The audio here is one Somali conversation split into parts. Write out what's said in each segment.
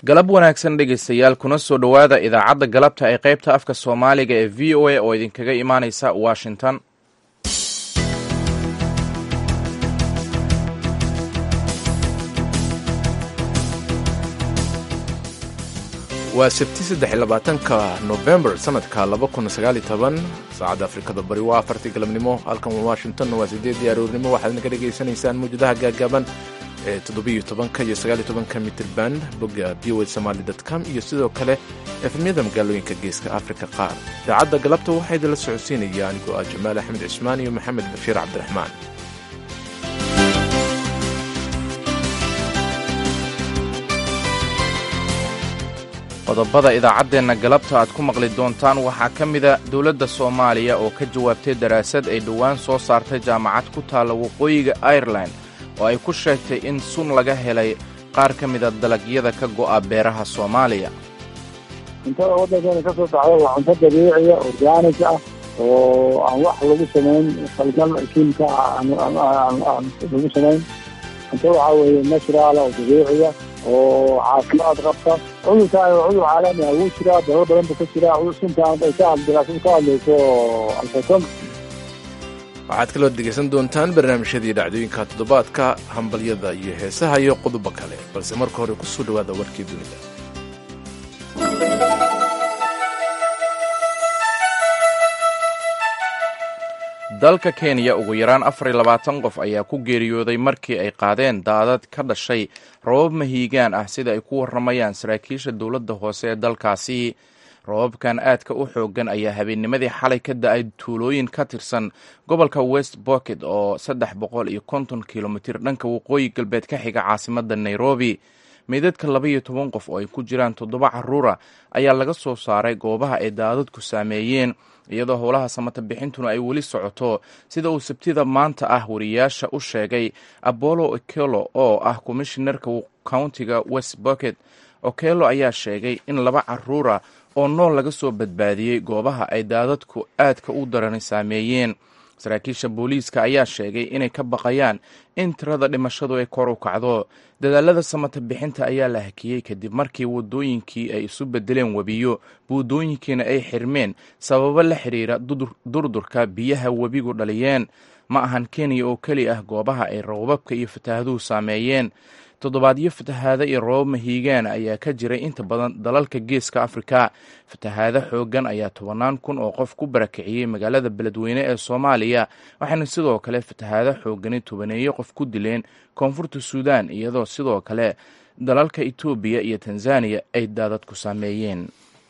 galab wanaagsan dhegaystayaal kuna soo dhowaada idaacadda galabta ee qaybta afka soomaaliga ee v o a oo idinkaga imaanaysa washington waa sabti saddex labaatanka nofembar sanadka laba kun sagaal iyo toban saacadda afrikada bari waa afartii galabnimo halkan washingtonna waa sideedii aroornimo waxaad inaga dhegaysanaysaan mawjadaha gaagaaban ee toddobiyo tobanka iyo sagaaliyo tobanka mitrban bogga b o somaali com iyo sidoo kale efemyada magaalooyinka geeska afrika qaar idaacadda galabta waxaa idinla socodsiinaya anigoo ah jamaal axmed cismaan iyo maxamed bashiir cabdiraxmaan qodobada idaacaddeenna galabta aad ku maqli doontaan waxaa ka mida dowladda soomaaliya oo ka jawaabtay daraasad ay dhowaan soo saartay jaamacad ku taalla waqooyiga airelan oo ay ku sheegtay in sun laga helay qaar ka mida dalagyada ka go'a beeraha soomaaliya cuntada waddankeena ka soo baxda waa cunto dabiiciya organic ah oo aan wax lagu samayn falgal kiimka lagu samayn cunto waxaa weeye natural oo dabiiciya oo caafimaad qabta cudurkaan waa cudur caalami ah wuu jiraa dalal badan buu ka jiraa cudur suntaan ay ka daraasad ka hadlayso alfaton waxaad kaloo dhegaysan doontaan barnaamijyadii dhacdooyinka toddobaadka hambalyada iyo heesaha iyo qodobo kale balse marka hore ku soo dhowaada warkii dunida dalka kenya ugu yaraan afar iyo labaatan qof ayaa ku geeriyooday markii ay qaadeen daadad ka dhashay rabab mahiigaan ah sida ay ku warramayaan saraakiisha dowladda hoose ee dalkaasi rababkan aadka u xooggan ayaa habeennimadii xalay ka da-ay tuulooyin ka tirsan gobolka west bocket oo saddex boqol iyo konton kilomitir dhanka waqooyi galbeed ka xiga caasimadda nairobi meydadka laba iyo toban qof oo ay ku jiraan toddoba caruura ayaa laga soo saaray goobaha ay daadadku saameeyeen iyadoo howlaha samata bixintuna ay weli socoto sida uu sabtida maanta ah wariyaasha u sheegay apollo okelo oo ah komishinarka countiga west bocket okelo ayaa sheegay in laba caruura oo nool laga soo badbaadiyey goobaha ay daadadku aadka u daran saameeyeen saraakiisha booliiska ayaa sheegay inay ka baqayaan in tirada dhimashadu ay kor u kacdo dadaalada samata bixinta ayaa la hakiyey kadib markii wadooyinkii ay isu bedeleen webiyo buudooyinkiina ay xirmeen sababo la xidhiira durdurka biyaha webigu dhaliyeen ma ahan kenya oo keli ah goobaha ay roobabka iyo fataahaduhu saameeyeen toddobaadyo fatahaada iyo roobab mahiigaan ayaa ka jiray inta badan dalalka geeska afrika fatahaado xooggan ayaa tobannaan kun oo qof ku barakiciyey magaalada beledweyne ee soomaaliya waxaana sidoo kale fatahaado xooggani tobaneeyo qof ku dileen koonfurta suudaan iyadoo sidoo kale dalalka etoobiya iyo tanzaniya ay daadadku saameeyeen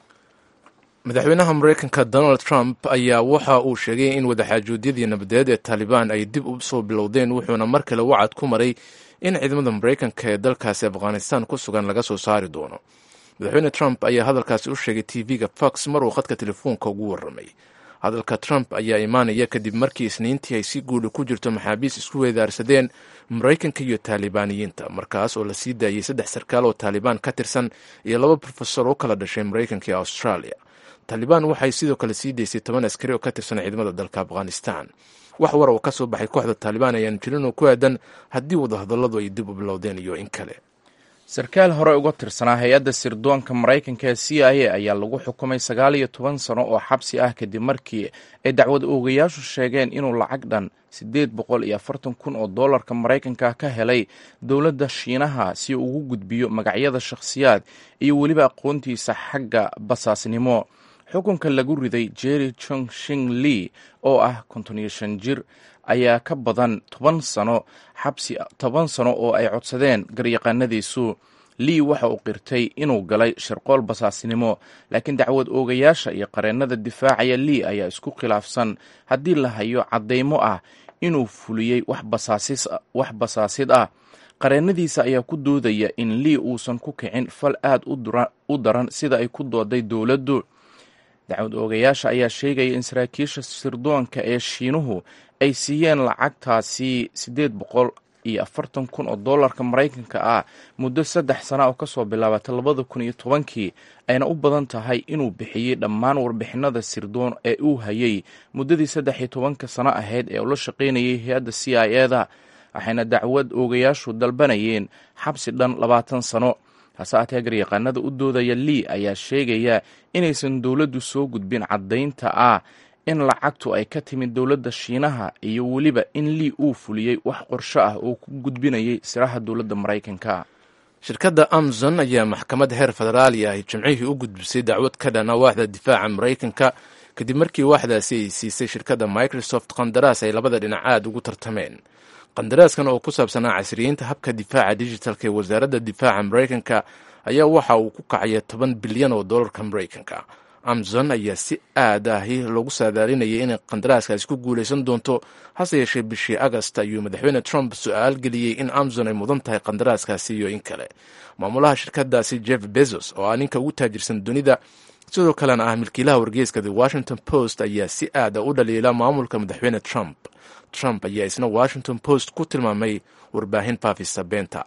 madaxweynaha mareykanka donald trump ayaa waxa uu sheegay in wadaxaajoodiyadii nabadeed ee taalibaan ay dib u soo bilowdeen wuxuuna mar kale wacad ku maray in ciidamada mareykanka ee dalkaasi afghanistan ku sugan laga soo saari doono madaxweyne trump ayaa hadalkaasi u sheegay tv-ga fox mar uu khadka telefoonka ugu warramay hadalka trump ayaa imaanaya kadib markii isniintii ay si guudha ku jirto maxaabiis isku weedaarsadeen maraykanka iyo taalibaaniyiinta markaas oo la sii daayey saddex sarkaal oo taalibaan ka tirsan iyo laba brofesor oo kala dhashay maraykanka iyo australia taalibaan waxay sidoo kale sii daysay toban askari oo ka tirsan ciidamada dalka afghanistan wax war oo ka soo baxay kooxda taalibaan ayaan jirin oo ku aadan haddii wadahadalladu ay dib u bilowdeen iyo in kale sarkaal hore uga tirsanaa hay-adda sirdoonka maraykanka ee c i a ayaa lagu xukumay sagaal iyo toban sano oo xabsi ah kadib markii ay dacwad oogayaashu sheegeen inuu lacag dhan siddeed boqol iyo afartan kun oo dollarka maraykanka ka helay dowladda shiinaha si uu ugu gudbiyo magacyada shakhsiyaad iyo weliba aqoontiisa xagga basaasnimo xukunka lagu riday jerry jong shing lee oo ah konton iyo shan jir ayaa ka badan toban sano xabsi toban sano oo ay codsadeen garyaqaanadiisu lee waxa uu qirtay inuu galay shirqool basaasnimo laakiin dacwad oogayaasha iyo qareennada difaacaya lee ayaa isku khilaafsan haddii la hayo caddaymo ah inuu fuliyey wax basaasid ah qareennadiisa ayaa ku doodaya in lee uusan ku kicin fal aad u daran sida ay ku dooday dowladdu dacwad oogayaasha ayaa sheegaya in saraakiisha sirdoonka ee shiinuhu ay siiyeen lacagtaasi siddeed boqol iyo afartan kun oo dollarka maraykanka ah muddo saddex sana oo kasoo bilaabatay labada kun iyo tobankii ayna u badan tahay inuu bixiyey dhammaan warbixinada sirdoon ee uu hayay muddadii saddex iyo tobanka sano ahayd ee ula shaqaynayay hay-adda c i eda waxayna dacwad oogayaashu dalbanayeen xabsi dhan labaatan sano hase aatee garyaqaanada u doodaya lii ayaa sheegaya inaysan dowladdu soo gudbin caddaynta ah in lacagtu ay ka timid dowladda shiinaha iyo weliba in lii uu fuliyey wax qorsho ah oo ku gudbinayay siraha dowladda maraykanka shirkadda amazon ayaa maxkamad heer federaali ah jimcihii u gudbisay dacwad ka dhana waaxda difaaca maraykanka kadib markii waaxdaasi ay siisay shirkadda microsoft qandaraas ay labada dhinac aad ugu tartameen qandaraaskan oo ku saabsanaa casriyiinta habka difaaca digitalka ee wasaaradda difaaca maraykanka ayaa waxa uu ku kacaya toban bilyan oo dollarka maraykanka amazon ayaa si aad ahi loogu saadaalinayay inay qandaraaskaasi ku guulaysan doonto hase yeeshee bishii agast ayuu madaxweyne trump su-aal geliyey in amazon ay mudan tahay qandaraaskaasi iyo in kale maamulaha shirkadaasi jeff bezos oo ah ninka ugu taajirsan dunida sidoo kalena ah milkiilaha wargeyska the washington post ayaa si aada u dhaliila maamulka madaxweyne trump trump ayaa isna washington post ku tilmaamay warbaahin faafisa beenta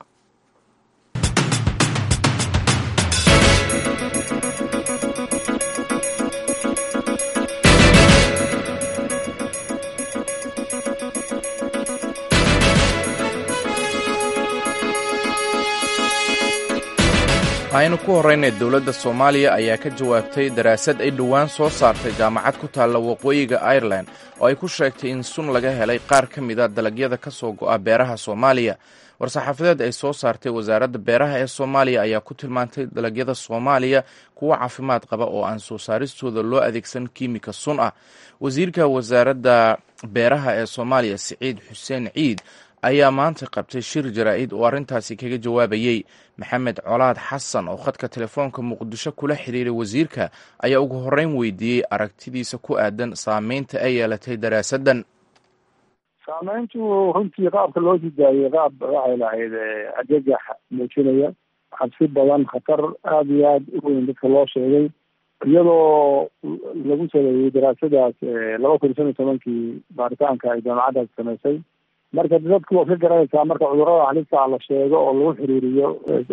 aynu ku horraynay dowladda soomaaliya ayaa ka jawaabtay daraasad ay dhowaan soo saartay jaamacad ku taalla waqooyiga irelan oo ay ku sheegtay in sun laga helay qaar ka mida dalagyada ka soo go'a beeraha soomaaliya war-saxaafadeed ay soo saartay wasaaradda beeraha ee soomaaliya ayaa ku tilmaantay dalagyada soomaaliya kuwo caafimaad qaba oo aan soo saaristooda loo adeegsan kiimika sun ah wasiirka wasaaradda beeraha ee soomaaliya siciid xuseen ciid ayaa maanta qabtay shir jaraa'id oo arrintaasi kaga jawaabayey maxamed colaad xasan oo khadka telefoonka muqdisho kula xiriiray wasiirka ayaa ugu horreyn weydiiyey aragtidiisa ku aadan saameynta ay yeelatay daraasaddan saameyntu runtii qaabka loo sii daayey qaab waxay lahayd adegax muujinaya cabsi badan khatar aada iyo aada u weyn dadka loo sheegay iyadoo lagu sameeyey daraasadaas laba kun iyo shan iyo tobankii baaritaanka ay jaamacaddaas samaysay marka dadku waad ka garanaysaa marka cudurada halista la sheego oo lagu xiriiriyo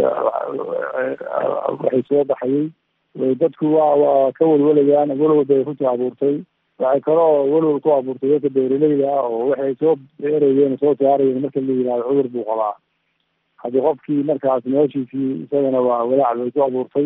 waxay soo baxayey dadku waa waa ka welwalayaan welwal bay runtii abuurtay waxay kaloo welwal ku abuurtay dadka beeraleyda ah oo waxay soo beerayeen soo saarayeen marka la yihahdo cudur buu qabaa haddii qofkii markaas noloshiisii isagana waa walaac bay ku abuurtay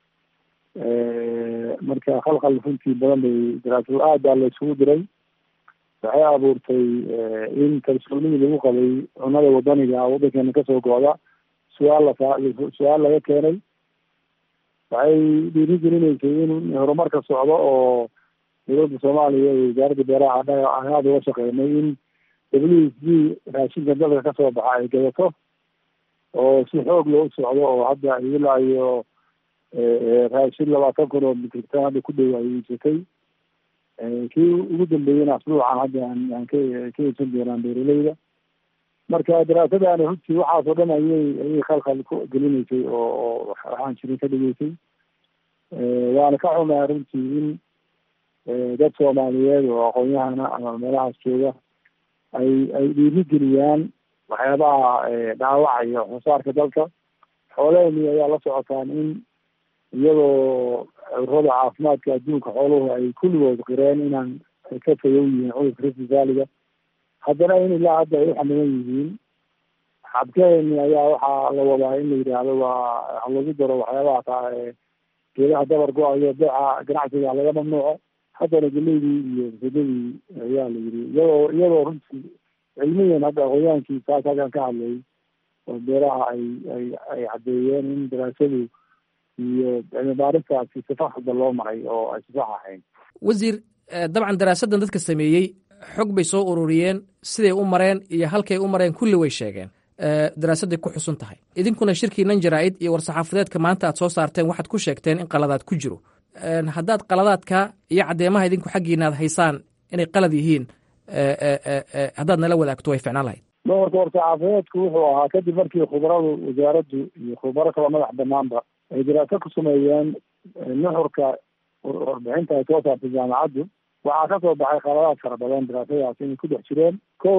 marka khalkhal runtii badan bay daraasado aad baa la isugu diray waxay abuurtay in kalsoonidii lagu qabay cunada wadaniga waddankeena kasoo go-da su-aal la su-aal laga keenay waxay dhiirigelinaysay in horumarka socdo oo dowladda soomaaliya iyo wasaaradda beeraha aan aada uga shaqeynay in w s g raashinka dalka kasoo baxa ay gadato oo si xoog loo socdo oo hadda ilaa iyo raashin labaatan kun oo mitrigtan hadda ku dhow ay iibsatay kii ugu dambeeyeyna asbuucan hadda aan ka ka iibsan doonaan beeraleyda marka daraasadani runtii waxaasoo dhan ayay ayay khalkhal ku gelinaysay oo oo waxaan jirin ka dhigeysay waana ka xumaa runtii in dad soomaaliyeed oo aqoon-yahana ama meelahaas jooga ay ay dhiirigeliyaan waxyaabaha dhaawacaya waxsoosaarka dalka xoolaheni ayaa la socotaan in iyadoo cudurada caafimaadka adduunka xooluhu ay kulligood qireen inaan ay ka fayow yihiin cudurka rift valleyga haddana in ilaa hadda ay u xamilan yihiin xabkeeni ayaa waxaa la wadaa in la yidhaahdo waa lagu daro waxyaabaha ka geedaha dabar go-ayo beeca ganacsiga laga mamnuuco haddana geleydii iyo fasadadii ayaa la yiri iyadoo iyadoo runtii cilmiyan hadda aqoonyaankii saas halkan ka hadlay oo beeraha ay ay ay caddeeyeen in daraasadu iyo cilmi baaristaasi sifa hadda loo maray oo ay sifax ahayn wasiir dabcan daraasaddan dadka sameeyey xog bay soo ururiyeen siday u mareen iyo halkay u mareen kulli way sheegeen daraasadday ku xusun tahay idinkuna shirkiinan jaraa'id iyo war-saxaafadeedka maanta aad soo saarteen waxaad ku sheegteen in qaladaad ku jiro haddaad qaladaadka iyo caddeemaha idinku xaggiina aad haysaan inay qalad yihiin haddaad nala wadaagto way ficnaan lahayd doorka war-saxaafadeedku wuxuu ahaa kadib markii khubaradu wasaaraddu iyo khubaro kala madax banaanba ay daraasa ku sameeyeen nuxurka warbixinta ay soo saartay jaamacaddu waxaa kasoo baxay qaladaad fara badan daraasadaas inay ku dhex jireen kow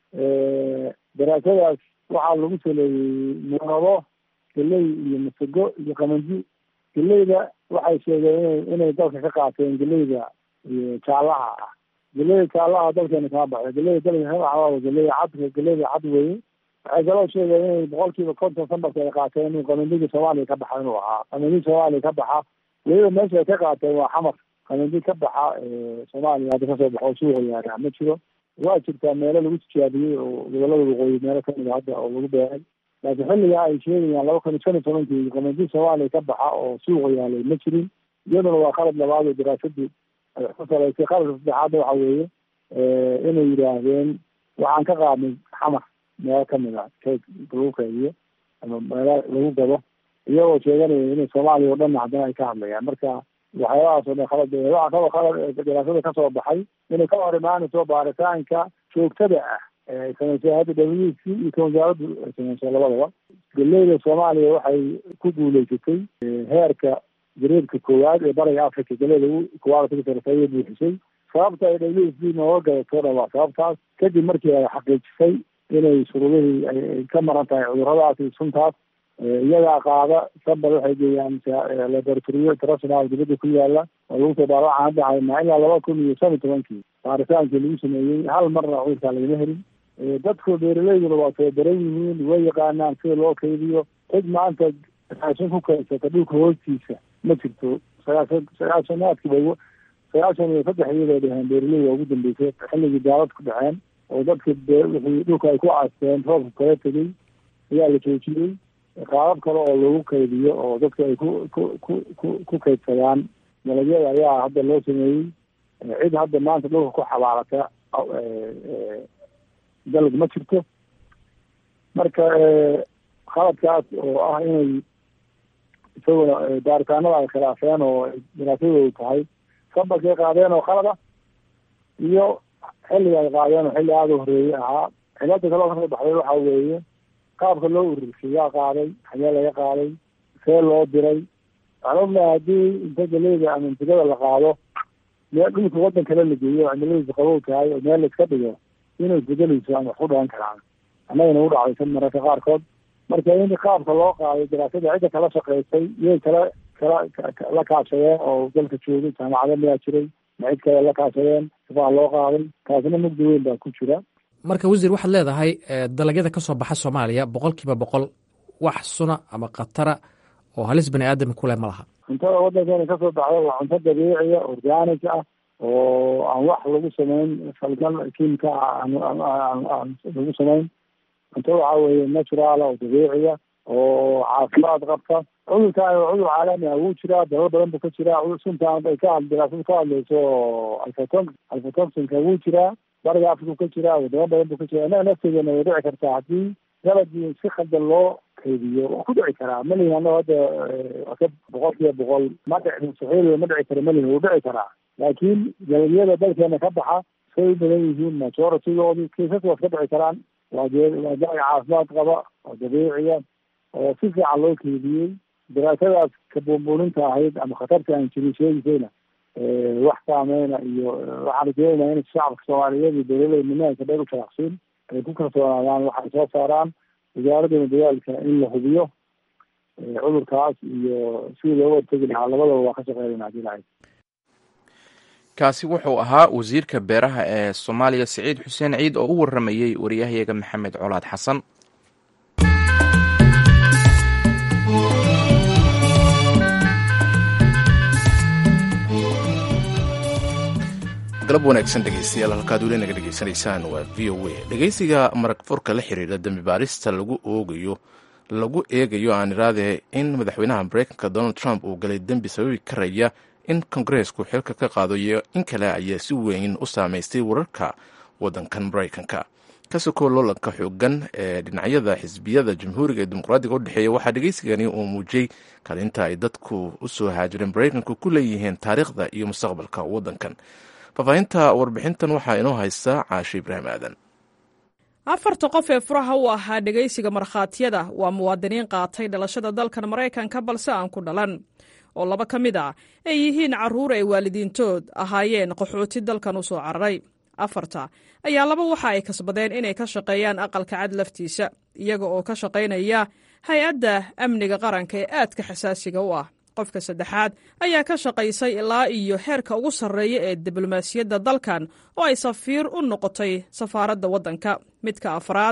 daraasadaas waxaa lagu saleeyey muunado geley iyo masago iyo qamanji geleyda waxay sheegeen ina inay dalka ka qaateen geleyda iyo jaalaha ah geleyda jaalaha dalkeena kama baxda geleyda dalka ka baxda geleyda cadka geleyda cad weye waxay kaloo sheegeen inay boqolkiiba konton sanbarka ay qaateen inuu qamandigii soomaaliya ka baxa inuu ahaa qamandig soomaaliya ka baxa weliba meesha ay ka qaateen waa xamar qamandig ka baxa soomaaliya hadda kasoo baxo suuqa yaara ma jiro waa jirtaa meelo lagu tijaabiyey oo gobolada waqooyi meelo kamid a hadda oo lagu beeray laakiin xilligaa ay sheegayaan laba kun iyo shan iyo tobankii qamandig soomaaliya ka baxa oo suuqa yaalay ma jirin iyaduna waa qalad labaad oo daraasadii ay ku salaysay qaladka saddexaadna waxa weeye inay yidhaahdeen waxaan ka qaadnay xamar meelo kamid a keeg lagu keydiyo ama meelo lagu gado iyagoo sheeganaya inay soomaaliya oo dhanna haddana ay ka hadlayaan marka waxyaabahaas oo dhan khalad waxaa kaloo khalad daraasada kasoo baxay inay ka hor imaanayso baaritaanka joogtada ah ay samaysay hadda w c iyo ka wasaaraddu ay samaysay labadaba galeyda soomaaliya waxay ku guuleysatay heerka gareedka koowaad ee bariga africa galeyda koowaad ayay buuxisay sababta ay w c nooga gadatona waa sababtaas kadib markii ay xaqiijisay inay shuruudihii ay ka maran tahay cuduradaas iyo suntaas iyagaa qaada sambal waxay geeyaan laboratoriyo international dibadda ku yaala oo lagu soo baaro waxaan hadda haynaa ilaa laba kun iyo shan iyo tobankii baaritaankii lagu sameeyey hal marna cudurkaa lagama helin dadku beeraleyduna waa tababaran yihiin way yaqaanaan sida loo kaydiyo cid maanta raashin ku kaysata dhulka hoostiisa ma jirto sagaashan sagaashanaadkiiba sagaashan iyo saddex iyadoo dheheen beeraley waa ugu dambeysay xilligii daalad ku dhaceen oo dadka wixii dhulka ay ku aasteen roobka kala tegey ayaa la joojiyey qaabab kale oo lagu kaydiyo oo dadka ay ku ku ku ku ku kaydsadaan dalagyada ayaa hadda loo sameeyey cid hadda maanta dhulka ku xabaalata dalag ma jirto marka khaladkaas oo ah inay isaguna baaritaanada ay khilaafeen oo daraasadoodu tahay sabarkay qaadeen oo khalad ah iyo xilliga ay qaadeen oo xilli aada u horeeyey ahaa cilada kaloo kasoo baxday waxa weeye qaabka loo ururshay yaa qaaday xagee laga qaaday see loo diray waxaan ognahay haddii inta galeyda ama intigada la qaado meel dhulka waddan kale la geeyo cimiladiisa qabow tahay oo meel la iska dhigo inay bedeleyso ama wax ku dhalan karaan annagana u dhacday san mararka qaarkood marka in qaabka loo qaaday daraasada cidda kala shaqeysay iyay kala kala la kaashadeen oo dalka joogay jaamacado mayaa jiray ma cid kale la kaashadeen sifaa loo qaaday taasina mugdi weyn baa ku jira marka wasiir waxaad leedahay dalagyada ka soo baxa soomaaliya boqol kiiba boqol wax suna ama khatara oo halis bani aadam kuleh ma laha cuntada waddankeena kasoo baxda waa cunto dabiiciya organic ah oo aan wax lagu samayn falgal kiimka aan lagu samayn cunto waxa weeye natural oo dabiiciya oo caafimaad qabta cudurkaan waa cudur caalami ah wuu jiraa dalal badan buu ka jiraa cudur suntaan ay ka daraasadu ka hadlayso alfaton alfatoxinka wuu jiraa bariga africa ka jiraa wadamo badan buu ka jiraa innaga nafteedana way dhici kartaa haddii dalagii si khaldan loo kaydiyo waa ku dhici karaa malihin annago hadda ka boqol kiiba boqol ma dhici saxiiliga ma dhici karo malihin wuu dhici karaa laakiin dalagyada dalkeena ka baxa say u badan yihiin majoritigoodii kiisas waa iska dhici karaan waa waa dalag caafimaad qaba oo dabiiciya oo si fiican loo keediyey daraasadaas ka buunbuuninta ahayd ama khatarta aan jirin sheegisayna wax saameyna iyo waxaan rajeynaynaa in shacabka soomaaliyeed iyo beeraley minaanka dheer u sharaaqsiin ay ku kalsoonaadaan waxay soo saaraan wasaaradana dadaalka in la hubiyo cudurkaas iyo sidii looga hortegi lahaa labadaba waa ka shaqeynayna hadii lahayd kaasi wuxuu ahaa wasiirka beeraha ee soomaaliya siciid xuseen ciid oo u waramayey wariyahayaga maxamed colaad xasan galab wanaagsan dhegeystayaal halkaad weli naga dhegeysanaysaan waa v o a dhegeysiga marag furka la xiriira dembi baarista lagu oogayo lagu eegayo aan iraade in madaxweynaha mareykanka donald trump uu galay dembi sababi karaya in kongareesku xilka ka qaado iyo in kale ayaa si weyn u saameystay wararka wadankan mareykanka kasokoo loolanka xoogan ee dhinacyada xisbiyada jamhuuriga ee dimuqraadiga udhexeeya waxaa dhegeysigani uu muujiyey kalinta ay dadku usoo haajireen mareykanku ku leeyihiin taariikhda iyo mustaqbalka wadankan faafaahinta warbixintan waxaa inoo haysta caashe ibraahim aadan afarta qof ee furaha u ahaa dhegaysiga markhaatiyada waa muwaadiniin qaatay dhalashada dalkan maraykanka balse aan ku dhalan oo laba ka mid ah ay yihiin carruur ay waalidiintood ahaayeen qaxooti dalkan u soo cararay afarta ayaa laba waxa ay kasbadeen inay ka shaqeeyaan aqalka cad laftiisa iyaga oo ka shaqaynaya hay-adda amniga qaranka ee aadka xasaasiga u ah qofka saddexaad ayaa ka shaqaysay ilaa iyo heerka ugu sarreeya ee diblomaasiyadda dalkan oo ay safiir u noqotay safaaradda waddanka midka afraad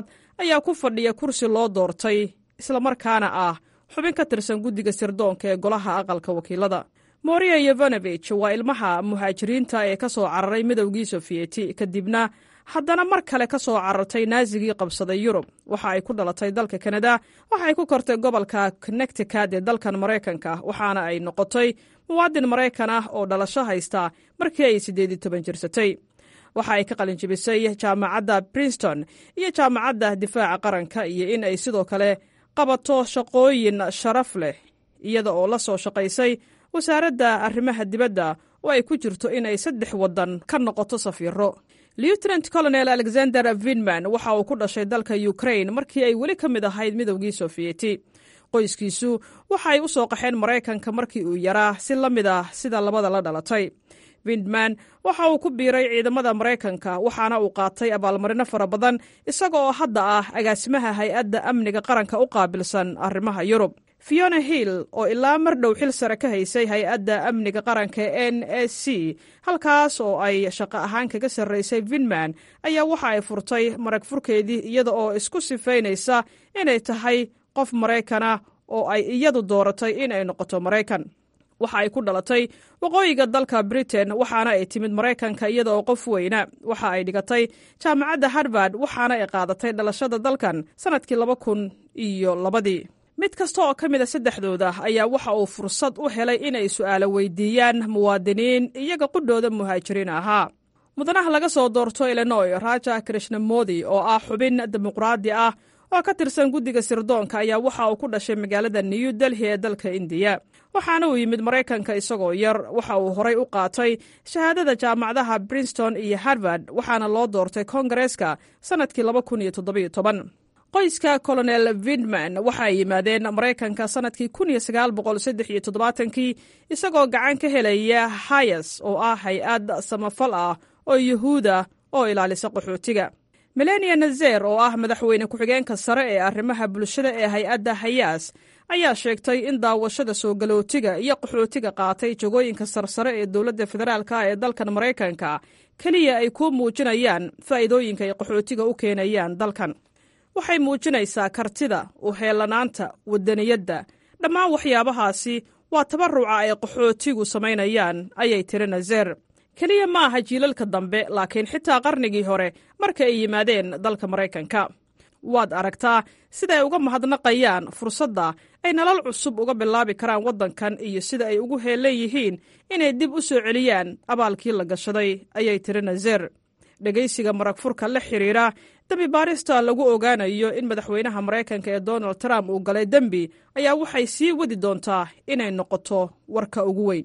ayaa ku fadhiya kursi loo doortay islamarkaana ah xubin ka tirsan guddiga sirdoonka ee golaha aqalka wakiilada moria yovanovich waa ilmaha muhaajiriinta ee ka soo cararay midowgii sofiyeti kadibna haddana mar kale ka soo carartay naasigii qabsaday yurub waxa ay ku dhalatay dalka kanada waxa ay ku kortay gobolka connecticut ee dalkan maraykanka waxaana ay noqotay muwaadin maraykan ah oo dhalasho haysta markii ay siddeed iyo toban jirsatay waxa ay ka qalinjibisay jaamacadda princeton iyo jaamacadda difaaca qaranka iyo in ay sidoo kale qabato shaqooyin sharaf leh iyada oo la soo shaqaysay wasaaradda arrimaha dibadda oo ay ku jirto in ay saddex waddan ka noqoto safiiro lieutenant colonel alexander vinman waxa uu ku dhashay dalka ukrain markii ay weli ka mid ahayd midowgii sofiyeti qoyskiisu waxa ay u soo qaxeen maraykanka markii uu yaraa si la mid ah sida labada la dhalatay windman waxa uu ku biiray ciidamada maraykanka waxaana uu qaatay abaalmarino fara badan isaga oo hadda ah agaasimaha hay-adda amniga qaranka u qaabilsan arrimaha yurub fiona hill oo ilaa mar dhow xil sare ka haysay hay-adda amniga qaranka n s c halkaas oo ay shaqo ahaan kaga sarraysay vinman ayaa waxa ay furtay marag furkeedii iyada oo isku sifaynaysa inay tahay qof maraykana oo ay iyadu dooratay inay noqoto maraykan waxa ay ku dhalatay waqooyiga dalka britain waxaana ay timid maraykanka iyada oo qof weyna waxa ay dhigatay jaamacadda harvard waxaana ay qaadatay dhalashada dalkan sannadkii laba kun iyo labadii mid kasta oo ka mid a saddexdooda ayaa waxa uu fursad u helay inay su'aalo weydiiyaan muwaadiniin iyaga qudhooda muhaajiriin ahaa mudanaha laga soo doorto illinoy raja krishnamodi oo ah xubin dimuqraadi ah oo ka tirsan guddiga sirdoonka ayaa waxa uu ku dhashay magaalada new delhi ee dalka indiya waxaana uu yimid maraykanka isagoo yar waxa uu horay u qaatay shahaadada jaamacadaha princeton iyo harvard waxaana loo doortay kongareeska sannadkii laba kun iyo toddobiyo toban qoyska colonel vindman waxa ay yimaadeen maraykanka sannadkii kun iyo sagaal boqol saddex iyo toddobaatankii isagoo gacan ka helaya hayas oo ah hay-ad samafal ah oo yuhuuda oo ilaalisa qaxootiga melania nazer oo ah madaxweyne ku-xigeenka sare ee arrimaha bulshada ee hay-adda hayaas ayaa sheegtay in daawashada soo galootiga iyo qaxootiga qaatay jagooyinka sarsare ee dowladda federaalka ee dalkan maraykanka keliya ay ku muujinayaan faa'iidooyinka ay qaxootiga u keenayaan dalkan waxay muujinaysaa kartida u heellanaanta wadaniyadda dhammaan waxyaabahaasi waa tabaruca ay qaxootigu samaynayaan ayay tiri nazer keliya ma aha jiilalka dambe laakiin xitaa qarnigii hore marka ay yimaadeen dalka maraykanka waad aragtaa sida ay uga mahadnaqayaan fursadda ay nolol cusub uga bilaabi karaan waddankan iyo sida ay ugu heellan yihiin inay dib u soo celiyaan abaalkii la gashaday ayay tiri nazer dhegaysiga marag furka la xidhiira dembi baarista lagu ogaanayo in madaxweynaha maraykanka ee donald trump uu galay dembi ayaa waxay sii wadi doontaa inay noqoto warka ugu weyn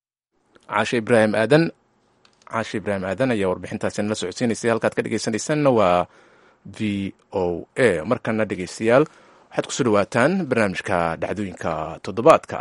caashe ibraahim aadan caashe ibraahim aadan ayaa warbixintaasi nala socodsiinaysay halkaad ka dhegeysanaysanna waa v o a markana dhegeystayaal waxaad kusoo dhawaataan barnaamijka dhacdooyinka toddobaadka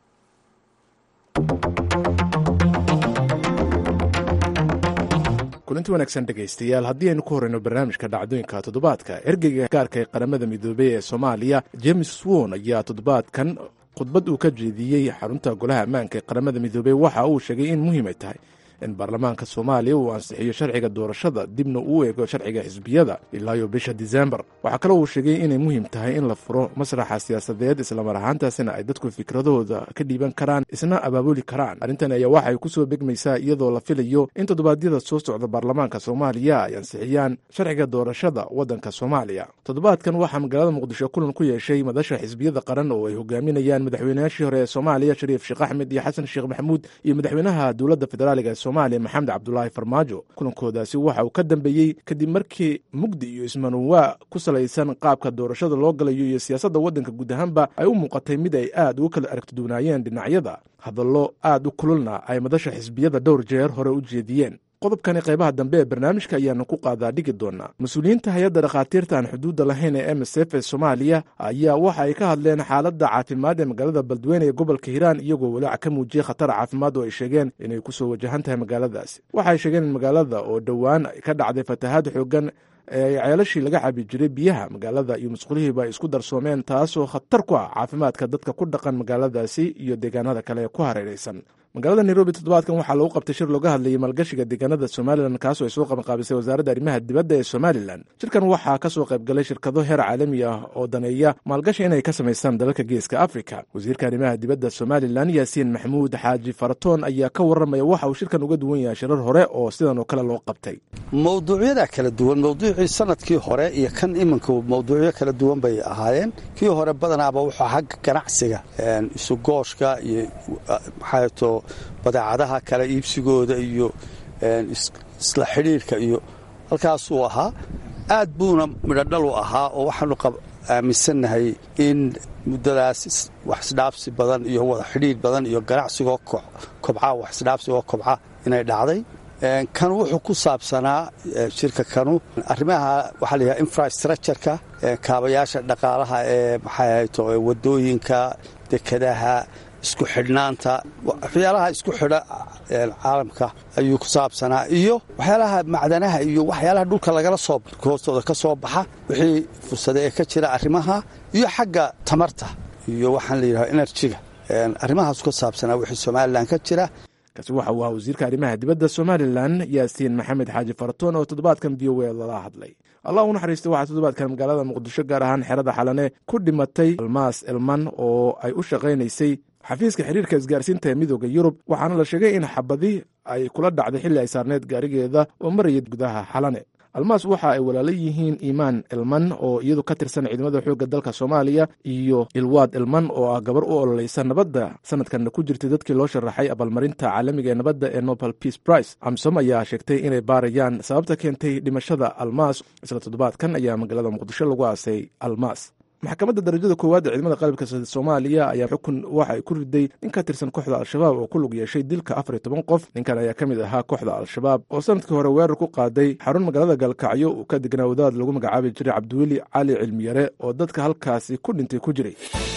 kulanti wanaagsan dhegaystayaal haddii aynu ku horeyno barnaamijka dhacdooyinka toddobaadka ergeyga gaarka ee qaramada midoobey ee soomaaliya james won ayaa toddobaadkan khudbad uu ka jeediyey xarunta golaha ammaanka ee qaramada midoobey waxa uu sheegay in muhiim ay tahay in baarlamaanka soomaaliya uu ansixiyo sharciga doorashada dibna uu eego sharciga xisbiyada ilaayo bisha disembar waxaa kaloo uu sheegay inay muhiim tahay in la furo masraxa siyaasadeed islamar ahaantaasina ay dadku fikradahooda ka dhiiban karaan isna abaabuli karaan arrintan ayaa waxay ku soo begmaysaa iyadoo la filayo in toddobaadyada soo socda baarlamaanka soomaaliya ay ansixiyaan sharciga doorashada waddanka soomaaliya toddobaadkan waxaa magaalada muqdisho kulan ku yeeshay madasha xisbiyada qaran oo ay hogaaminayaan madaxweynayaashii hore ee soomaaliya shariif sheekh axmed iyo xasan sheekh maxamuud iyo madaxweynaha dowladda federaaliga somaaliya maxamed cabdulaahi farmaajo kulankoodaasi waxa uu ka dambeeyey kadib markii mugdi iyo ismanuwaa ku salaysan qaabka doorashada loo galayo iyo siyaasadda waddanka guud ahaanba ay u muuqatay mid ay aad uga kala aragtiduunaayeen dhinacyada hadallo aad u kululna ay madasha xisbiyada dhowr jeer hore u jeediyeen qodobkani qaybaha dambe ee barnaamijka ayaanu ku qaadaa dhigi doonaa mas-uuliyiinta hay-adda dhakhaatiirta aan xuduudda lahayn ee m s f ee soomaaliya ayaa waxa ay ka hadleen xaaladda caafimaad ee magaalada beledweyne ee gobolka hiiraan iyagoo walaac ka muujiyey khatar caafimaad oo ay sheegeen inay ku soo wajahan tahay magaaladaasi waxaay sheegeen in magaalada oo dhowaan ka dhacday fatahaad xoogan ee ceelashii laga cabi jiray biyaha magaalada iyo musqulihiiba ay isku darsoomeen taasoo khatar ku ah caafimaadka dadka ku dhaqan magaaladaasi iyo deegaanada kale ee ku hareeraysan magaalada nairobi toddobaadkan waxaa lagu qabtay shir looga hadlayay maalgashiga deegaanada somalilan kaasoo ay soo qabanqaabisay wasaaradda arrimaha dibadda ee somalilan shirkan waxaa ka soo qayb galay shirkado heer caalami ah oo daneeya maalgashi inay ka samaystaan dalalka geeska afrika wasiirka arrimaha dibadda somalilan yaasiin maxamuud xaaji faratoon ayaa ka warramaya waxa uu shirkan uga duwan yahay shirar hore oo sidan oo kale loo qabtay mawduucyada kala duwan mawduucii sanadkii hore iyo kan iminka mawduucyo kala duwan bay ahaayeen kii hore badanaaba wuxuu xagga ganacsiga isugooshka iyo maxaato badeecadaha kala iibsigooda iyo isla xidhiirka iyo halkaasuu ahaa aad buuna midhodhal u ahaa oo waxaanu aaminsannahay in muddadaas wax isdhaafsi badan iyo wada xidhiir badan iyo ganacsigoo kobca wax isdhaafsigoo kobca inay dhacday kan wuxuu ku saabsanaa shirka kanu arrimaha waxaa la yidhaha infrastructureka kaabayaasha dhaqaalaha ee maxaato wadooyinka dekadaha isku xidhnaanta waxyaalaha isku xidha caalamka ayuu ku saabsanaa iyo waxyaalaha macdanaha iyo waxyaalaha dhulka lagala soo hoostooda ka soo baxa wixii fursada ee ka jira arrimaha iyo xagga tamarta iyo waxaan la yidhaha enerjiga arrimahaas ku saabsanaa wixii somalilan ka jira kaasi waxa uu ahaa wasiirka arrimaha dibadda somalilan yaasiin maxamed xaaji faratoon oo toddobaadkan v o a lala hadlay allah u naxariistay waxaa toddobaadkan magaalada muqdisho gaar ahaan xerada xalane ku dhimatay almaas elman oo ay u shaqaynaysay xafiiska xiriirka isgaarsiinta ee midooda yurub waxaana la sheegay in xabadi ay kula dhacday xilli ay saarneed gaarigeeda oo maraya gudaha xalane almaas waxa ay walaala yihiin iimaan elman oo iyadu ka tirsan ciidamada xoogga dalka soomaaliya iyo ilwaad elman oo ah gabar u ololaysa nabadda sanadkanna ku jirtay dadkii loo sharaxay abaalmarinta caalamiga ee nabadda ee nobel peace price amsom ayaa sheegtay inay baarayaan sababta keentay dhimashada almaas isla toddobaadkan ayaa magaalada muqdisho lagu aasay almaas maxkamadda darajada koowaad ee ciidamada qalabka soomaaliya ayaa xukun waxa ay ku riday nin ka tirsan kooxda al-shabaab oo ku lug yeeshay dilka afar iyo toban qof ninkan ayaa ka mid ahaa kooxda al-shabaab oo sanadkii hore weerar ku qaaday xarun magaalada gaalkacyo uu ka deganaa wadaad lagu magacaabi jiray cabdiweli cali cilmiyare oo dadka halkaasi ku dhintay ku jiray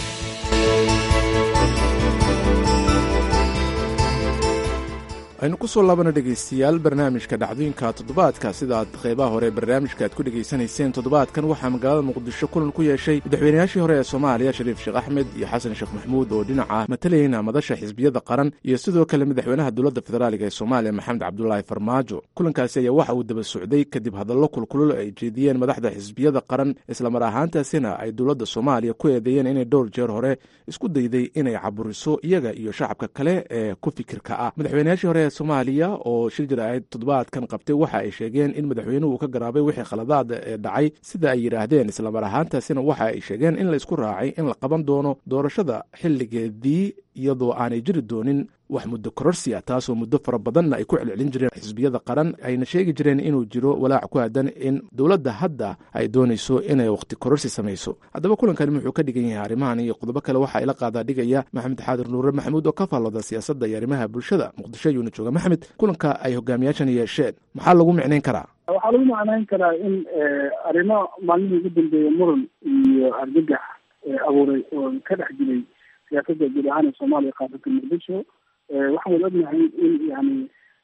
aynu ku soo laabana dhegaystayaal barnaamijka dhacdooyinka toddobaadka sidaad qeybaha hore barnaamijka aad ku dhegaysanayseen toddobaadkan waxaa magaalada muqdisho kulan ku yeeshay madaxweynayaashii hore ee soomaaliya shariif sheekh axmed iyo xasan sheekh maxamuud oo dhinaca matalayna madasha xisbiyada qaran iyo sidoo kale madaxweynaha dowladda federaaliga ee soomaaliya maxamed cabdulaahi farmaajo kulankaasi ayaa waxa uu daba socday kadib hadallo kulkulul ay jeediyeen madaxda xisbiyada qaran islamar ahaantaasina ay dowladda soomaaliya ku eedeeyeen inay dhowr jeer hore isku dayday inay caburiso iyaga iyo shacabka kale ee ku fikirka ah madaxweynayaashii hore soomaaliya oo shir jir ahayd toddobaadkan qabtay waxa ay sheegeen in madaxweynuhu uu ka garaabay wixii khaladaada ee dhacay sida ay yidhaahdeen islamar ahaantaasina waxa ay sheegeen in la isku raacay in la qaban doono doorashada xilligeedii iyadoo aanay jiri doonin wax muddo kororsi ah taasoo muddo fara badanna ay ku celcelin jireen xisbiyada qaran ayna sheegi jireen inuu jiro walaac ku aadan in dowladda hadda ay doonayso inay wakhti kororsi samayso haddaba kulankani wuxuu ka dhigan yahay arrimahan iyo qodobo kale waxaa ila qaadaa dhigaya maxamed xaadir nuure maxamuud oo ka faallooda siyaasadda iyo arrimaha bulshada muqdisho ayuuna jooga maxamed kulanka ay hogaamiyaashan yeesheen maxaa lagu micnayn karaa waxaa lagu macnayn karaa in arrimo maalmihii ugu dambeeya muran iyo argagax abuuray oo ka dhex jiray siyaasadda guud ahaan ee soomaaliya khaasatan muqdisho waxaan ognahay in yani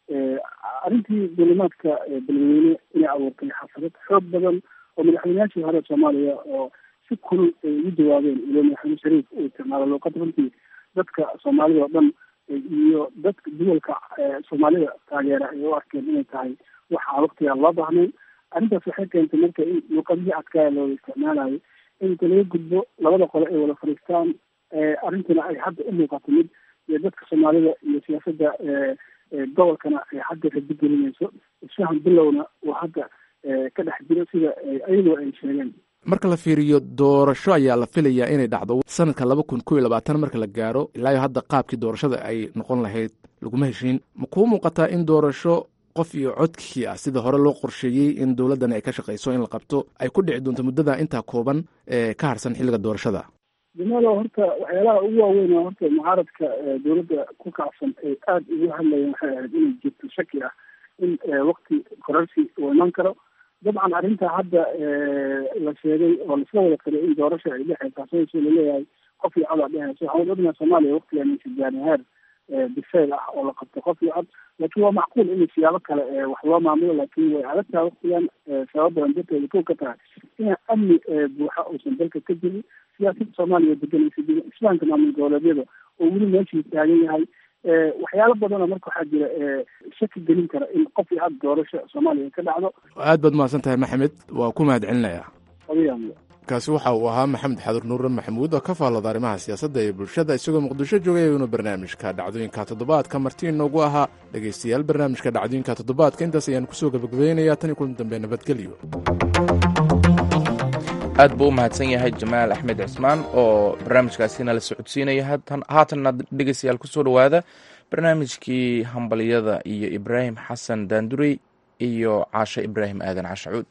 arrintii dulimaadka beledweyne inay abuurtay xasarad xoog badan oo madaxweynayaashii hore soomaaliya oo si kulul ay ugu jawaabeen ilo madaxweyne shariif uu isticmaalo luuqad runtii dadka soomaalida oo dhan iyo dadka duwalka soomaalida taageera ay u arkeen inay tahay waxa waktigaa loo baahnayn arrintaas waxay keentay marka in luuqadihii adkaaya looga isticmaalayo inta laga gudbo labada qole ay wada fadhiistaan arrintuna ay hadda u muuqato mid iyo dadka soomaalida iyo siyaasadda gobolkana ay hadda rabigelinayso isfahan bilowna uu hadda ka dhex jiro sida ayagoo ay sheegeen marka la fiiriyo doorasho ayaa la filayaa inay dhacdo sanadka laba kun kow iyo labaatan marka la gaaro ilaa iyo hadda qaabkii doorashada ay noqon lahayd laguma heshiin ma kuu muuqataa in doorasho qof iyo codkii ah sida hore loo qorsheeyey in dowladdan ay ka shaqayso in la qabto ay ku dhici doonto muddada intaa kooban ee ka harsan xilliga doorashada jamaalo horta waxyaalaha ugu waaweyn oo horta mucaaradka dowladda ku kacsan ay aada ugu hadlayeen waxay ahayd inay jirto shaki ah in wakti kororsi uu iman karo dabcan arrinta hadda la sheegay oo laisla wada kale in doorasha ay dhexay taasoo laleeyahay qof iyo cod a dhehayso waxaan ognaha soomaaliya waktigan aysan gaarin heer bisayl ah oo la qabto qof iyo cod laakiin waa macquul in siyaabo kale wax loo maamulo laakiin way adag tahay waktigan sabab badan darteeda kow ka tahay in amni buuxa uusan dalka ka jirin siyaasadda soomaaliya deganaysa islaamka maamul goboleedyada oo weli meeshii taagan yahay waxyaalo badanoo marka waxaa jira shaki gelin kara in qof iyo had doorasho soomaaliya ka dhacdo aad baad mahadsan tahay maxamed waa ku mahad celinayaa adiga kaasi waxa uu ahaa maxamed xadur nuure maxamuud oo ka faallada arrimaha siyaasadda iyo bulshada isagoo muqdisho joogay inuu barnaamijka dhacdooyinka toddobaadka marti inoogu ahaa dhegaystayaal barnaamijka dhacdooyinka toddobaadka intaas ayaan kusoo gabagabaynayaa tan iyo kulan dambe nabadgelyo aad buu u mahadsan yahay jamaal axmed cismaan oo barnaamijkaasina la socodsiinaya haatanna dhegeystayaal kusoo dhowaada barnaamijkii hambalyada iyo ibraahim xasan daandurey iyo caashe ibraahim aadan cashacuud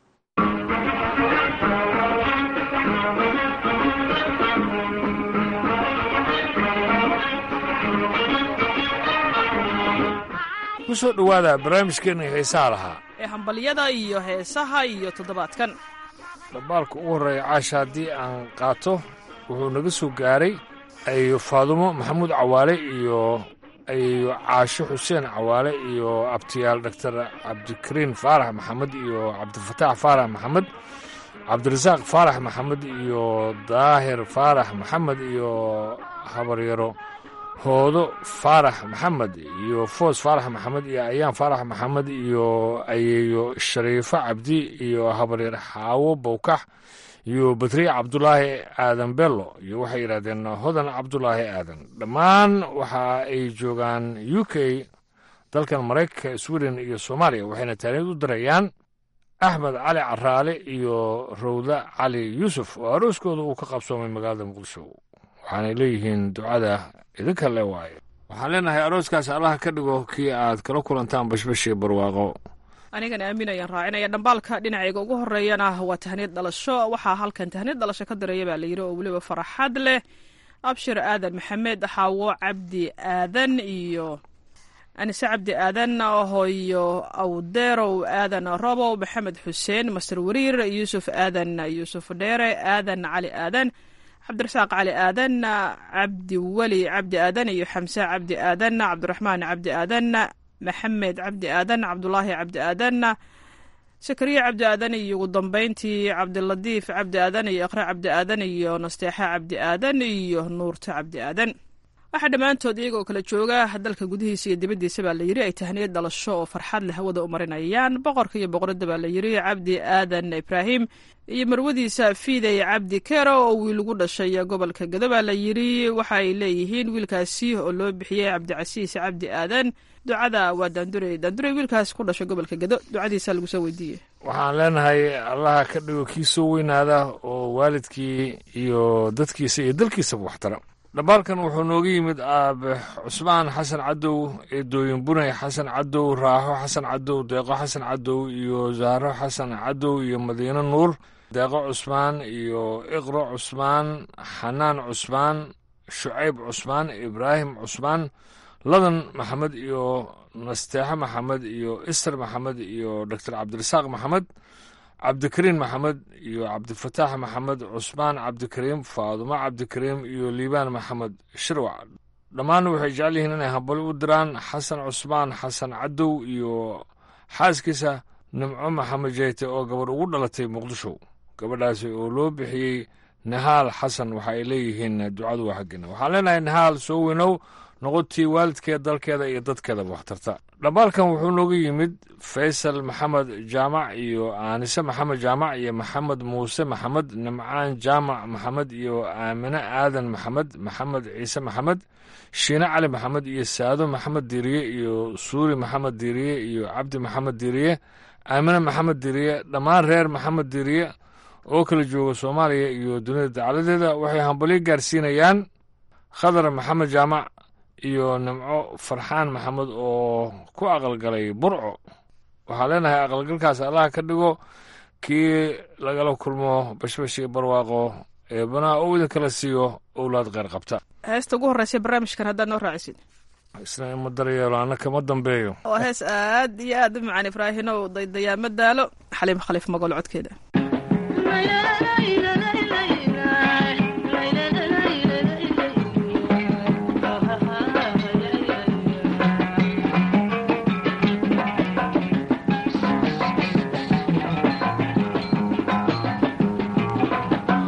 kusoo dhowaada barnaamijkeenna heesaha lahaa ee hambalyada iyo heesaha iyo toddobaadkan dhambaalka ugu horreeya caasha haddii aan qaato wuxuu naga soo gaaray ayeyo faadumo maxamuud cawaale iyo ayeyo caasho xuseen cawaale iyo abtiyaal doktor cabdikariin faarax maxamed iyo cabdifataax faarax maxamed cabdirasaaq faarax maxamed iyo daahir faarax maxamed iyo habaryaro hoodo faarax maxamed iyo foos faarax maxamed iyo ayaan faarax maxamed iyo ayeeyo shariifo cabdi iyo habaryar xaawo bowkax iyo badriye cabdulaahi aadan bello iyo waxay yidhahdeen hodan cabdulaahi aadan dhammaan waxa ay joogaan u k dalkan maraykanka sweden iyo soomaaliya waxayna taariikh u dirayaan axmed cali caraale iyo rawda cali yuusuf oo arooskooda uu ka qabsoomay magaalada muqdisho waxaanay leeyihiin ducada idinka le waaye waxaan leenahay arooskaas allaha ka dhigo kii aad kala kulantaan bashbashii barwaaqo anigana aamin ayaan raacinaya dhambaalka dhinacayga ugu horeeyana waa tahniyad dhalasho waxaa halkan tahniyad dhalasho ka diraya baa layidhi oo weliba faraxad leh abshir aadan maxamed xaawo cabdi aadan iyo anise cabdi aadan hooyo awderow aadan robow maxamed xuseen master wariir yuusuf aadan yuusuf dheere aadan cali aadan cabdirasaaq cali aadan cabdi weli cabdi aadan iyo xamse cabdi aadan cabdiraxmaan cabdi aadan maxamed cabdi aadan cabdulaahi cabdi aadan sakariya cabdi aadan iyo ugu dambeyntii cabdiladiif cabdi aadan iyo iqra cabdi aadan iyo nasteexa cabdi aadan iyo nuurta cabdi aadan waxaa dhammaantood iyagoo kala jooga dalka gudihiisa iyo dibaddiisa baa layidhi ay tahniyad dhalasho oo farxad leh hawada u marinayaan boqorka iyo boqoradda baa layidhi cabdi aadan ibraahim iyo marwadiisa fiidey cabdi kero oo wiil ugu dhashay gobolka gado baa layidhi waxa ay leeyihiin wiilkaasi oo loo bixiyey cabdicasiis cabdi aadan ducada waa daandurey daandurey wiilkaas ku dhashay gobolka gado ducadiisa lagu soo weydiiyey waxaan leenahay allaha ka dhigo kii soo weynaada oo waalidkii iyo dadkiisa iyo dalkiisaba waxtara dhambaalkan wuxuu nooga yimid aabe cusmaan xasan cadow eedooyin bunay xasan cadow raaxo xasan cadow deeqo xasan cadow iyo zahro xasan cadow iyo madiino nuur deeqo cusmaan iyo iqro cusmaan xanaan cusmaan shucayb cusmaan ibraahim cusmaan ladan maxamed iyo nasteexo maxamed iyo ister maxamed iyo doctor cabdirasaaq maxamed cabdikariin maxamed iyo cabdifataax maxamed cusmaan cabdikariim faadumo cabdikariim iyo liibaan maxamed shirwac dhammaanna waxay jecel yihiin inay hambali u diraan xasan cusmaan xasan cadow iyo xaaskiisa nimco maxamed jeyte oo gabadh ugu dhalatay muqdisho gabadhaasi oo loo bixiyey nahaal xasan waxa ay leeyihiin ducadu waa xaggina waxaan leenahay nahaal soo weynow noqotii waalidkeeda dalkeeda iyo dadkeedaba waxtarta dhambaalkan wuxuu nooga yimid faysal maxamed jaamac iyo aanise maxamed jaamac iyo maxamed muuse maxamed nimcaan jaamac maxamed iyo aamine aadan maxamed maxamed ciise maxamed shiine cali maxamed iyo saado maxamed diiriye iyo suuri maxamed diiriye iyo cabdi maxamed diiriye aamine maxamed diiriye dhammaan reer maxamed diiriye oo kala jooga soomaaliya iyo dunida dacaladeeda waxay hambalyo gaarsiinayaan khadar maxamed jaamac iyo nimco farxaan maxamed oo ku aqalgalay burco waxaan leenahay aqalgalkaas allaha ka dhigo kii lagala kulmo bashbash iyo barwaaqo eebanaha ou idin kala siiyo owlaad kheyr qabta heesta ugu horreysa barnaamijkan haddaad noo raacisid isna ima daryeelo anna kama dambeeyo waa hees aad iyo aad u macaan ibraahinow daydayaama daalo xaliim khaliif magol codkeeda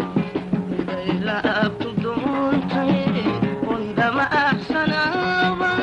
لا أبتدون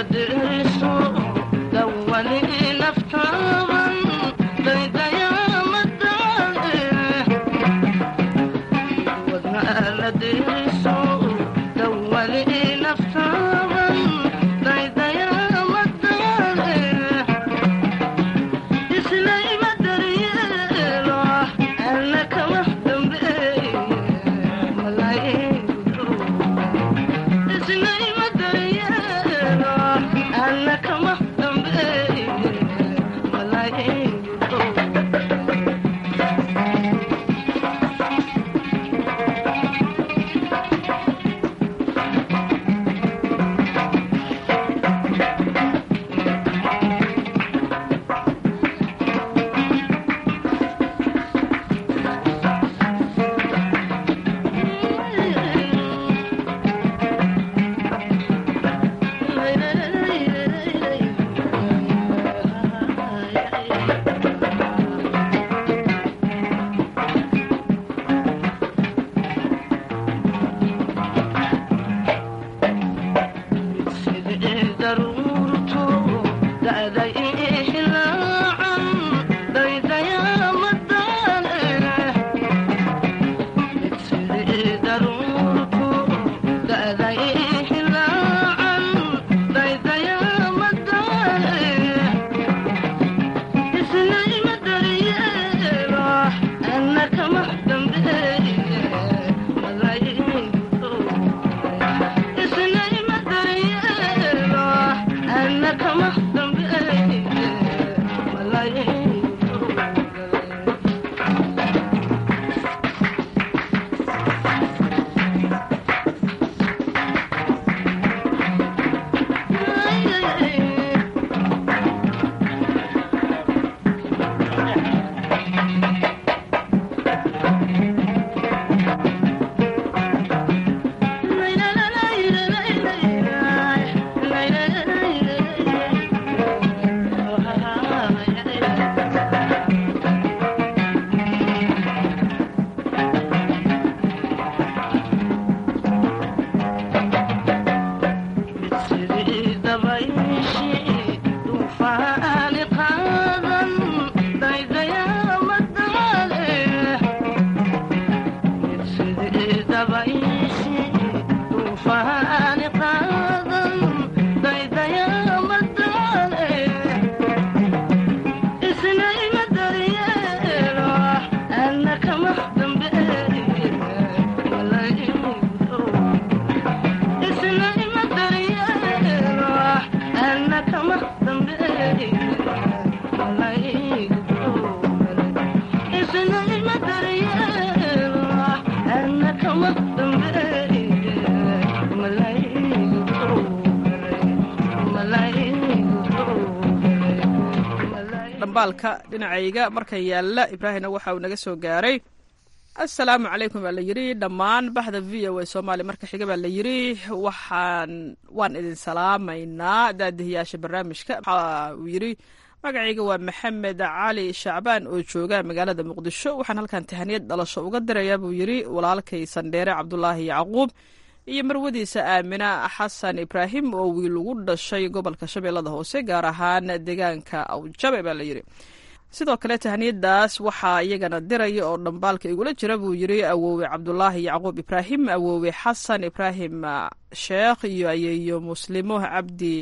dhambaalka dhinacayga marka yaalla ibraahimna waxa uu naga soo gaaray assalaamu calaykum baa la yidhi dhammaan baxda v o a soomaaliya marka xiga baa la yidhi waxaan waan idin salaamaynaa daadihiyaasha barnaamijka waxa uu yidhi magacayga waa maxamed cali shacbaan oo jooga magaalada muqdisho waxaan halkan tahaniyad dhalasho uga dirayaa buu yidhi walaalkay sandheere cabdulaahi yacquub iyo marwadiisa aamina xasan ibraahim oo wiil ugu dhashay gobolka shabeellada hoose gaar ahaan deegaanka awjabe baa la yidhi sidoo kale tahaniyadaas waxaa iyagana diraya oo dhambaalka igula jira buu yidhi awoowe cabdulaahi yacquub ibraahim awoowe xasan ibraahim sheekh iyo ayeeyo muslimo cabdi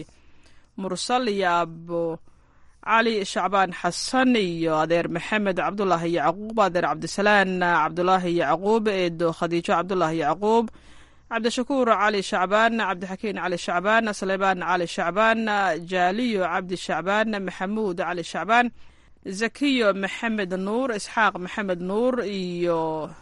mursal iyo abo cali shacbaan xasan iyo adeer maxamed cabdulaahi yacquub adeer cabdisalaan cabdulaahi yacquub eedo khadiijo cabdulaahi yacquub cabdishakuur cali shacbaan cabdixakiin cali shacbaan salebaan cali shacbaan jaaliyo cabdi shacbaan maxamuud cali shacbaan zakiyo maxamed nuur isxaaq maxamed nuur iyo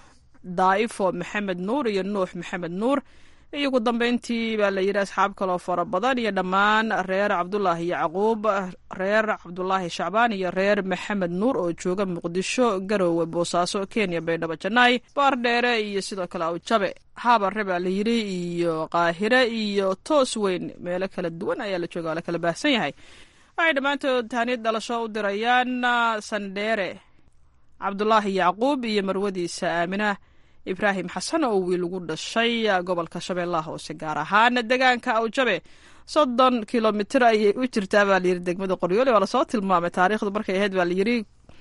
daa'ifo maxamed nuur iyo nuux maxamed nuur iyo ugu dambeyntii baa la yidhi asxaab kaloo fara badan iyo dhammaan reer cabdulaahi yacquub reer cabdulaahi shacbaan iyo reer maxamed nuur oo jooga muqdisho garowe boosaaso kenya baydhabo janaay baardheere iyo sidoo kale awjabe haabare baa la yidhi iyo qaahire iyo toos weyn meelo kala duwan ayaa la jooga waa la kala baahsan yahay waxay dhammaantood tahaniyad dhalasho u dirayaan sandheere cabdulaahi yacquub iyo marwadiisa aamina ibraahim xasan oo wiil ugu dhashay gobolka shabeellaha hoose gaar ahaan deegaanka awjabe soddon kilomitir ayay u jirtaa baa layidhi degmada qoryoole waa lasoo tilmaamay taariikhdu markay ahayd baa layidhi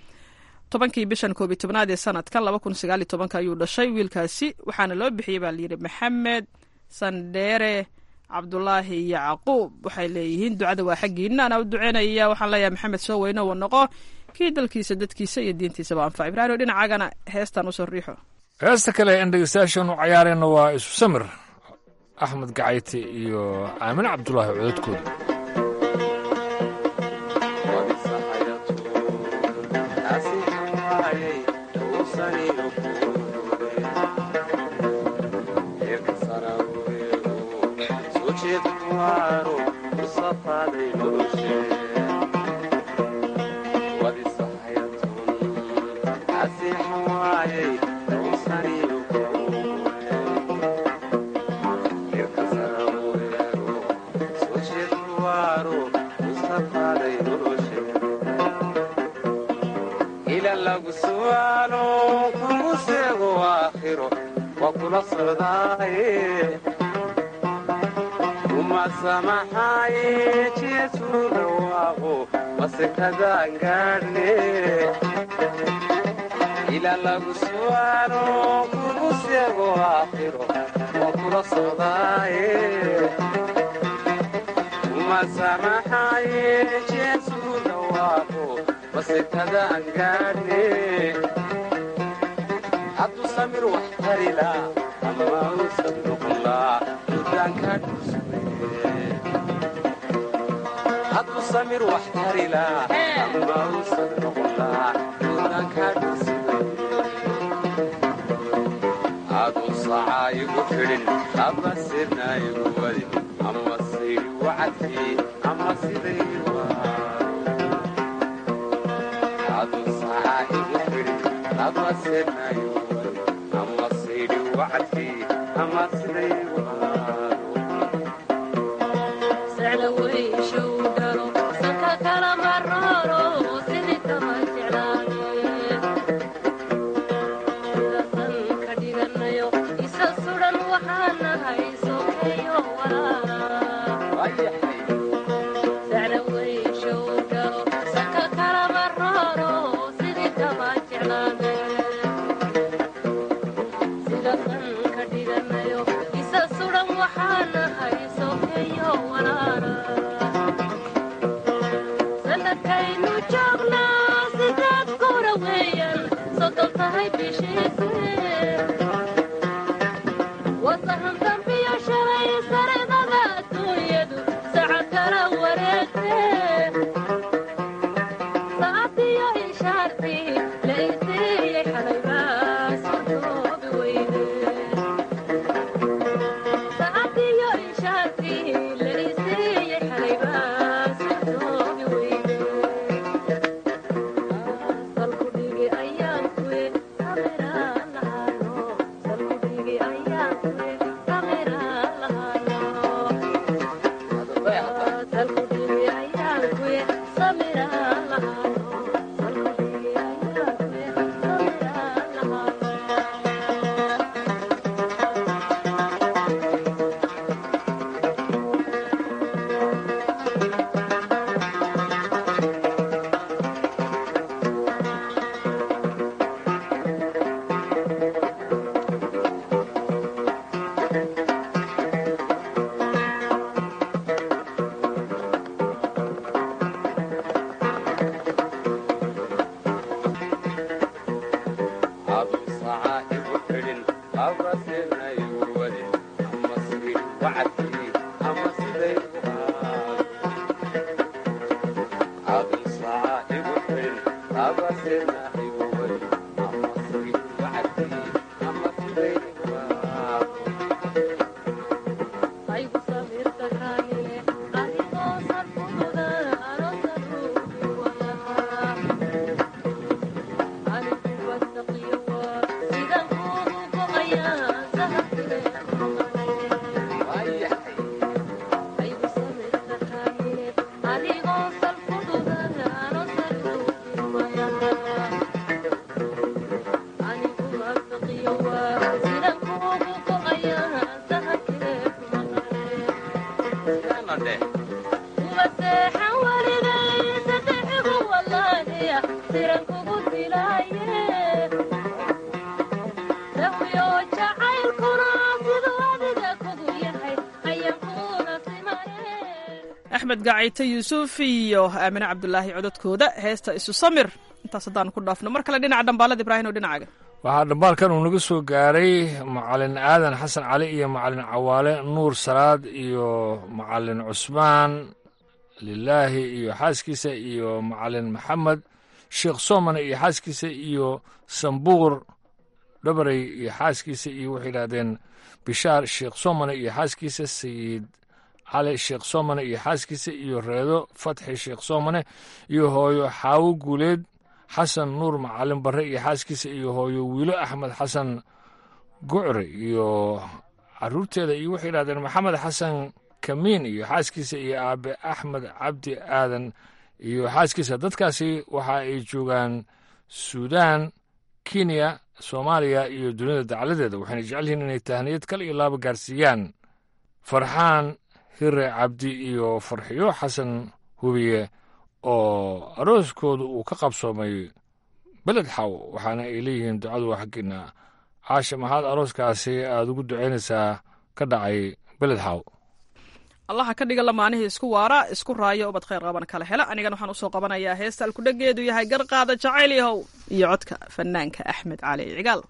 tobankii bishan koob iyo tobnaad ee sanadkan laba kun sagaal iyo tobanka ayuu dhashay wiilkaasi waxaana loo bixiyey baa layidhi maxamed sandheere cabdulaahi yacquub waxay leeyihiin ducada waa xaggiina anaa u duceynaya waxaan leeyahay maxamed soo weyne wa noqo kii dalkiisa dadkiisa iyo diintiisaba anfac ibraahim dhinacaagana heestan usoo riixo heesta kale en dhegeystayaashan u cayaareenna waa isu samir axmed gacayte iyo aamin cabdulaahi cododkooda Sunday. axmed gacayte yuusuf iyo aamine cabdulaahi cododkooda heesta isu samir intaas haddaan ku dhaafno mar kale dhinaca dhambaalada ibraahim oo dhinacaaga waxaa dhambaalkan uu naga soo gaaray macalin aadan xasan cali iyo macalin cawaale nuur salaad iyo macalin cusmaan lilaahi iyo xaaskiisa iyo macalin maxamed sheekh soomane iyo xaaskiisa iyo sambuur dhabarey iyo xaaskiisa iyo waxay yidhahdeen bishaar sheekh soomane iyo xaaskiisa sayid cali sheekh soomane iyo xaaskiisa iyo reedo fatxi sheekh soomane iyo hooyo xaawo guuleed xasan nuur macalin barre iyo xaaskiisa iyo hooyo wiilo axmed xasan gucre iyo caruurteeda iyo waxay yidhahdeen maxamed xasan kamiin iyo xaaskiisa iyo aabe axmed cabdi aadan iyo xaaskiisa dadkaasi waxa ay joogaan suudaan kenya soomaaliya iyo dunida dacaladeeda waxayna jecel yihiin inay tahniyad kale iyo laaba gaarsiiyaan farxaan hire cabdi iyo farxiyo xasan hubiye oo arooskooda uu ka qabsoomay beled xaw waxaana ay leeyihiin ducadu waa xaggiina caasha maxaad arooskaasi aada ugu ducaynaysaa ka dhacay beled xaw allaha ka dhiga lamaanihii isku waara isku raayo ubad khayr qaban kala hela anigana waxaan usoo qabanayaa heesta alkudhageedu yahay garqaada jacayl yahow iyo codka fanaanka axmed cali cigaal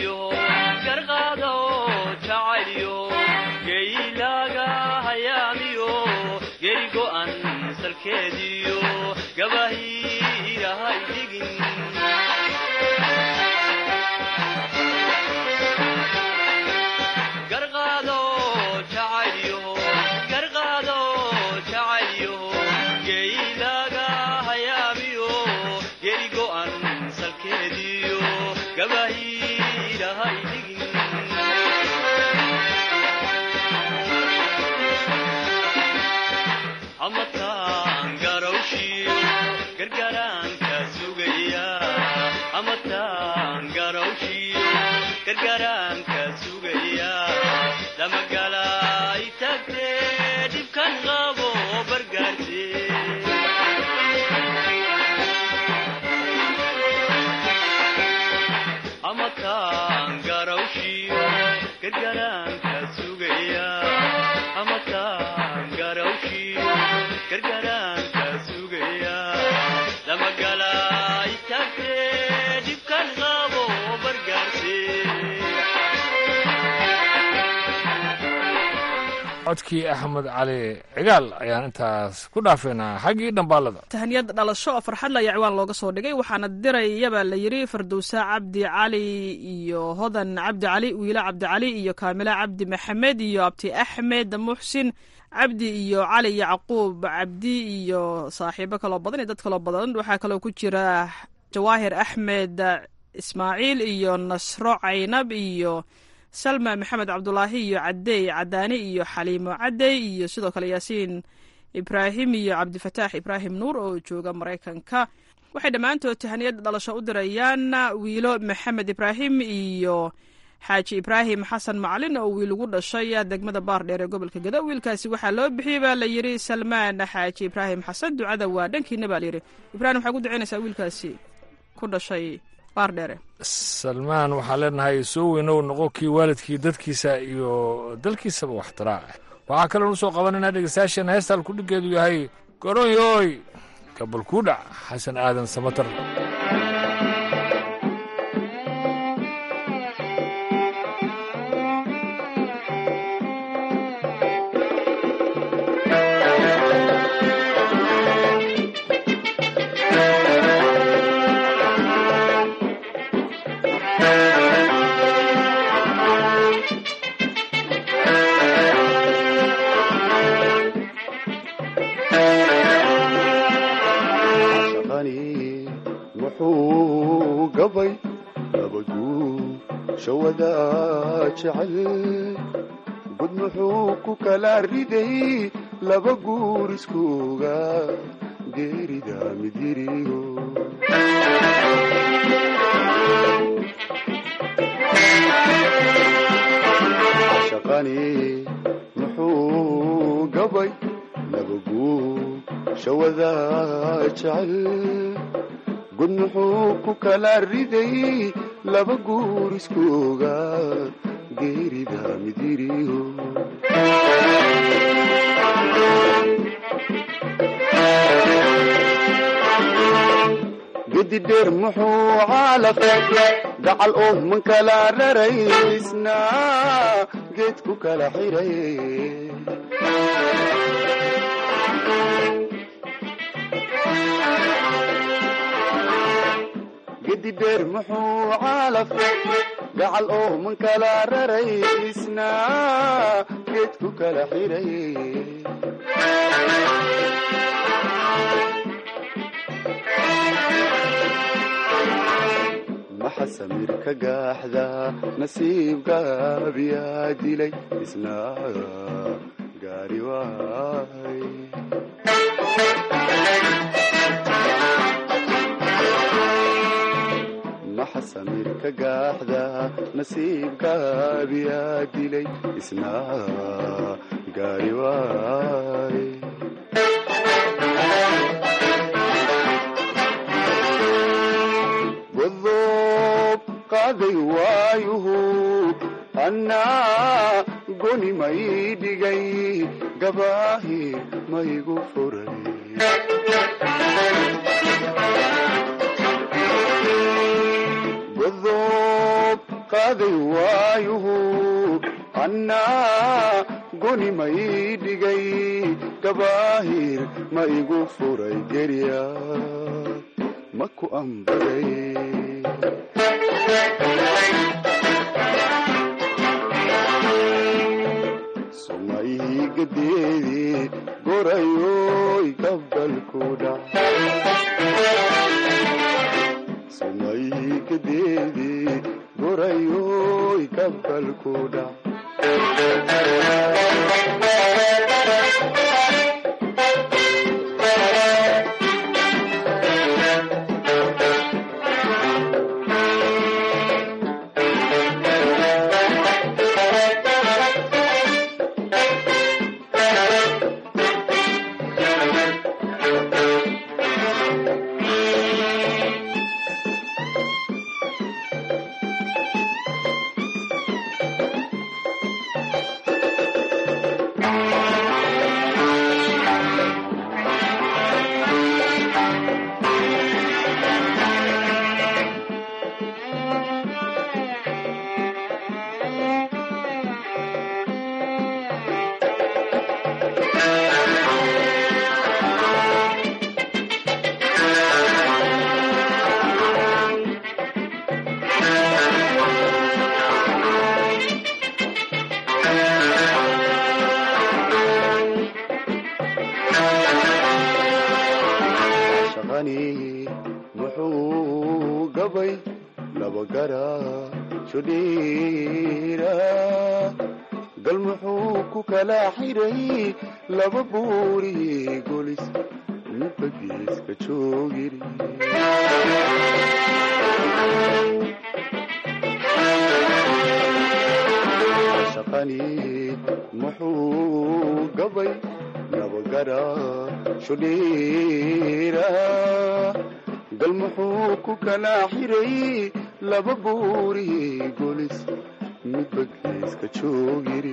codkii axmed cali cigaal ayaan intaas ku dhaafeynaa xaggii dhambaalada tahaniyad dhalasho oo farxad la ayaa ciwaan looga soo dhigay waxaana dirayabaa la yidhi fardowsa cabdi cali iyo hodan cabdi cali wiila cabdi cali iyo kaamila cabdi maxamed iyo abti axmed muxsin cabdi iyo cali yacquub cabdi iyo saaxiibo kaloo badan iyo dad kaloo badan waxaa kaloo ku jira jawaahir axmed ismaaciil iyo nasro caynab iyo salma maxamed cabdulaahi iyo cadey cadaani iyo xaliimo cadey iyo sidoo kale yaasiin ibraahim iyo cabdifataax ibraahim nuur oo jooga maraykanka waxay dhammaantood tahaniyad dhalasho u dirayaan wiilo maxamed ibraahim iyo xaaji ibraahim xasan macalin oo wiil ugu dhashay degmada baardheer ee gobolka gado wiilkaasi waxaa loo bixiyey baa la yidhi salmaan xaaji ibraahim xasan ducada waa dhankiina baa layidhi ibraahim waxaa ku ducaynaysaa wiilkaasi ku dhashay baardheere salmaan waxaan leenahay soo weynow noqo kii waalidkii dadkiisa iyo dalkiisaba waxtiraa waxaa kaloon usoo qabananaa dhegeystayaashan heestaan kudhigeedu yahay goronyoy gabalkuudhac xasan aadan samatar gud muxuu ku kala riday laba guur iskuuga geerida midiriyo shaqani muxuu gabay laba guur shawada jecel gud muxuu ku kala riday laba guur iskuuga geerida midiriyo gedi dheer muxuu caalaqay gacal oo man kala raraysna geed ku kala xiray gedi dheer muxuu caalaqay gacal oo man kala raraysna geed ku kala xiray maxa samir ka gaaxda nasiibgaabiyaa dilay isna gaari waay maxa samir ka gaaxda nasiibkaabiyaa dilay isna gaari waay godob qaaday waayuhu annaa goni may dhigay gabaahi maygu furay godob qaaday waayuhu annaa goni ma ii dhigay gabaahir ma igu furay gerya ma ku ambaday sumaygadeedii gorayoy gabalku dhac sumaygadeedii gorayoy gabalku dhac shaqani muxuu gabay laba gara jodhiira gal muxuu ku kala xiray laba buuri golis midba geeska joogiri shaqani muxuu gabay laba gara jodhiira gal muxuu ku kala xiray laba buuri golis midba geeska joogiri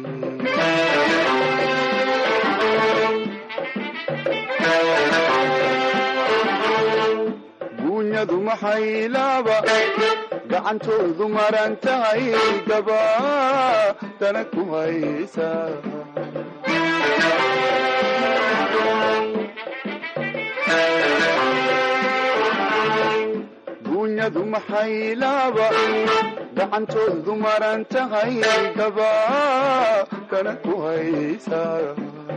guunyadu maxay laaba gacantoodu maran tahay gaba dana ku haysaa guunyadu maxay laaba gacantoodu maran tahay gaba kana ku haysaa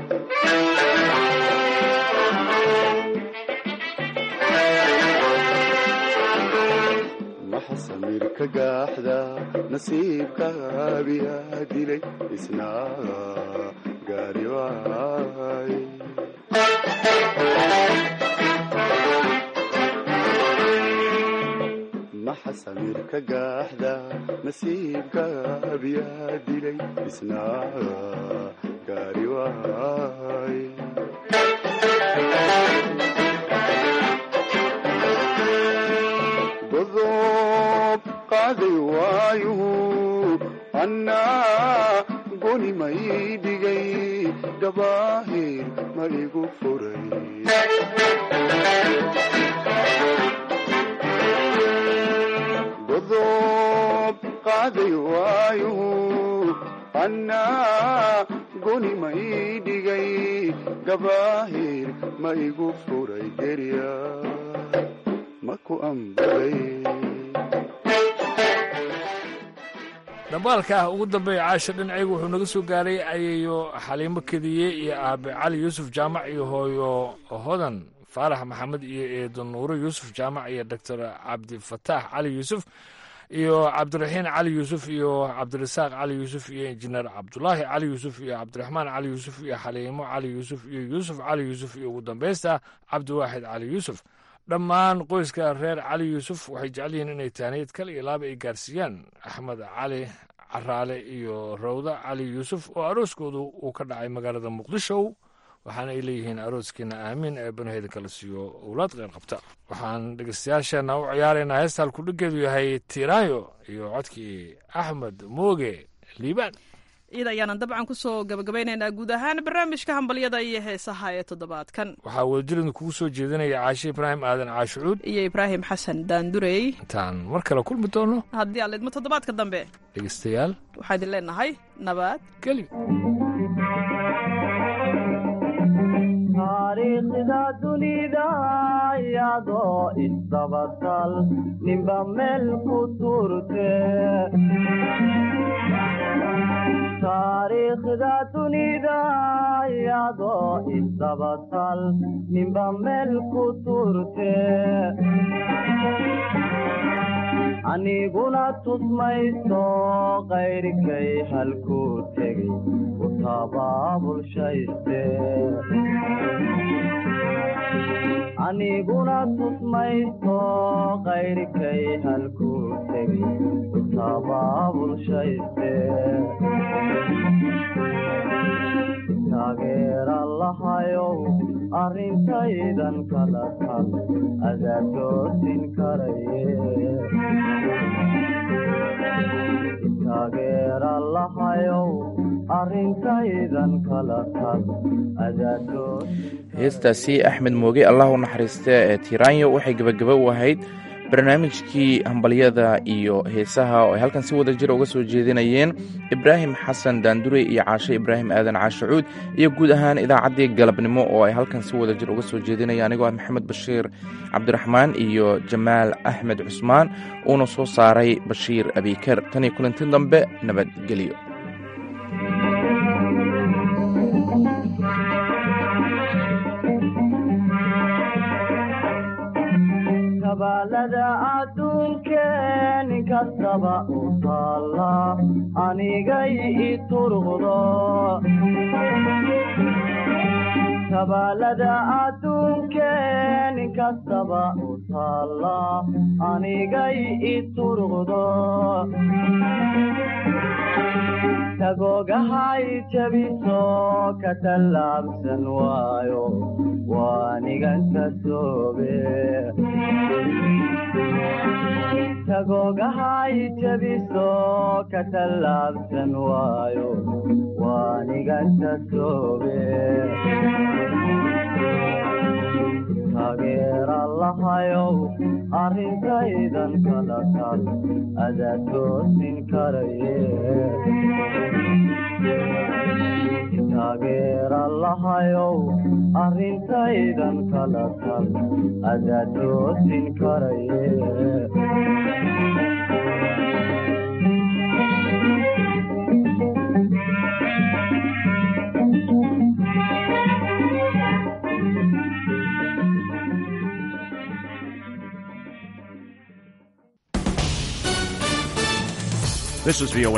maxa samir ka gaaxda nasiibkaabiyaa dilay isna gaari waay maxa samir ka gaaxda nasiibkaabiyaa dilay isna gaari waay godob qaaday waayuhu annaa goni ma ii dhigay gabaahir ma igu furay godob qaaday waayuhu annaa goni ma ii dhigay gabaahir ma igu furay gerya ma ku ambaday dhambaalka ah ugu dambeeya caasha dhinacaygu wuxuu naga soo gaaray ayayo xaliimo kediye iyo aabe cali yuusuf jaamac iyo hooyo hodan faarax maxamed iyo eedo nuuro yuusuf jaamac iyo doctor cabdifataax cali yuusuf iyo cabdiraxiin cali yuusuf iyo cabdirasaaq cali yuusuf iyo injineer cabdulaahi cali yuusuf iyo cabdiraxmaan cali yuusuf iyo xaliimo cali yuusuf iyo yuusuf cali yuusuf iyo ugu dambeysta cabdiwaaxid cali yuusuf dhammaan qoyska reer cali yuusuf waxay jecel yihiin inay taaniyad kal iyo laaba ay gaarsiiyaan axmed cali caraale iyo rawda cali yuusuf oo arooskoodu uu ka dhacay magaalada muqdisho waxaana ay leeyihiin arooskiina aamiin ee banaheyda kala siiyo owlaad qeyr qabta waxaan dhegeystayaasheenna u ciyaaraynaa heesta halkudhigeedu yahay tiiraayo iyo codkii axmed mooge liibaan iyada ayaanan dabcan kusoo gabagabaynaynaa guud ahaan barnaamijka hambalyada iyo heesaha ee toddobaadkan waxaa wadajiradu kugu soo jeedinaya caashe ibraahim aadan caashucuud iyo ibraahim xasan daandurey intaan mar kale kulmi doono haddii aad lidmo toddobaadka dambe dhegeystayaal waxaa idin leenahay nabad geli taariikhda dunida iyadoo isdabatal ninba meel ku turte taariikhda dunida iyadoo isdabatal ninba meel ku turte aniguna tusmayso qayrkay halkuu tegay u tabaabulshayste aniguna tusmayso qayrkay halkuu tegay u tabaabulshayste taageera lahayow arrintaydan kala tal adaa toosin karaye taageera lahayow arrintaydan kala tal adaa toosin heestaasi axmed mooge allah u naxariista ee tiiraanyo waxay gebagaba u ahayd barnaamijkii hambalyada iyo heesaha oo ay halkan si wada jira uga soo jeedinayeen ibraahim xasan daandurey iyo caashe ibraahim aadan caashacuud iyo guud ahaan idaacaddii galabnimo oo ay halkan si wada jir uga soo jeedinayaan anigoo ah maxamed bashiir cabdiraxmaan iyo jamaal axmed cusmaan uuna soo saaray bashiir abikar tan iyo kulanti dambe nabadgelyo kabaalada adduunkee nin kastaba u taalla anigay i turqdo kabaalada adduunkee nin kastaba u taalla anigay i turqdo tagoogahay jabiso ka tallaabsan waayo waanigan ka soobe tagoogahay jabiso ka tallaabsan waayo waanigan ka soobe taageera lahayow arrintaydan kala tal adaa toosin karaye taageera lahayow arrintaydan kala tal adaa toosin karaye This is VOA